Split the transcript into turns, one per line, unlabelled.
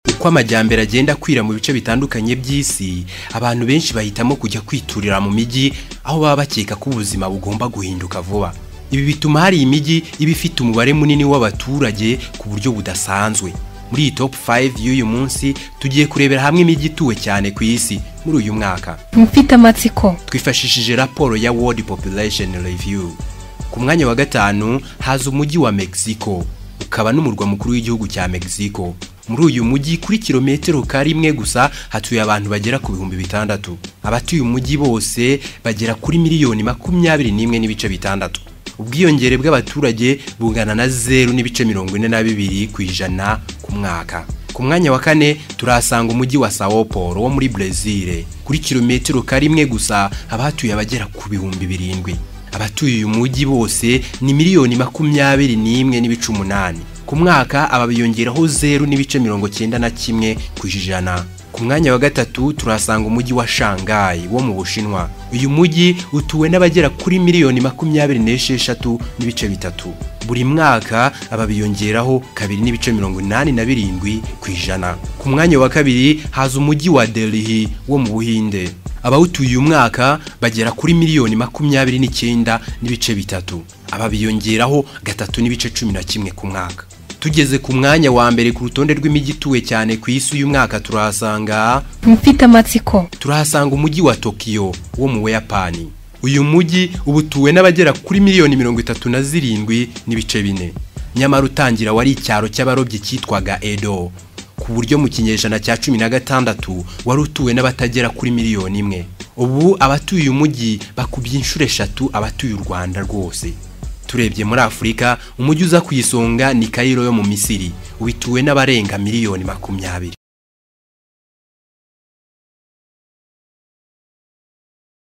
uko amajyambere agenda akwira mu bice bitandukanye by'isi abantu benshi bahitamo kujya kwiturira mu mijyi aho baba bakeka ko ubuzima bugomba guhinduka vuba ibi bituma hari imijyi iba ifite umubare munini w'abaturage ku buryo budasanzwe muri iyi top 5 y'uyu munsi tugiye kurebera hamwe imijyi ituwe cyane ku isi muri uyu mwaka
mfite amatsiko
twifashishije raporo ya World Population Review ku mwanya wa gatanu haza umujyi wa Mexico ukaba n'umurwa mukuru w'igihugu cya Mexico muri uyu mujyi kuri kilometero ka rimwe gusa hatuye abantu bagera ku bihumbi bitandatu abatuye umujyi bose bagera kuri miliyoni makumyabiri n'imwe n'ibice bitandatu ubwiyongere bw'abaturage bungana na zeru n'ibice mirongo ine na bibiri ku ijana ku mwaka ku mwanya wa kane turahasanga umujyi wa Sao Paulo wo muri Brezil kuri kilometero ka rimwe gusa haba hatuye abagera ku bihumbi birindwi abatuye uyu mujyi bose ni miliyoni makumyabiri n'imwe n'ibice umunani ku mwaka aba biyongeraho zeru n'ibice mirongo cyenda na kimwe ku ijana ku mwanya wa gatatu turahasanga umujyi wa shangayi wo mu bushinwa uyu mujyi utuwe n'abagera kuri miliyoni makumyabiri n'esheshatu n'ibice bitatu buri mwaka aba biyongeraho kabiri n'ibice mirongo inani na birindwi ku ijana ku mwanya wa kabiri haza umujyi wa delhi wo mu buhinde abawutuye uyu mwaka bagera kuri miliyoni makumyabiri n'icyenda n'ibice bitatu aba biyongeraho gatatu n'ibice cumi na kimwe ku mwaka tugeze ku mwanya wa mbere ku rutonde rw'imijyi ituwe cyane ku isi uyu mwaka turahasanga
mfite amatsiko
turahasanga umujyi wa tokiyo wo mu buyapani uyu mujyi uba utuwe n'abagera kuri miliyoni mirongo itatu na zirindwi n'ibice bine nyamara utangira wari icyaro cy'abarobyi cyitwaga edo ku buryo mu kinyejana cya cumi na gatandatu wari utuwe n'abatagera kuri miliyoni imwe ubu abatuye umujyi bakubye inshuro eshatu abatuye u rwanda rwose turebye muri afurika umujyi uza ku isonga ni kayiro yo mu misiri wituwe n'abarenga miliyoni makumyabiri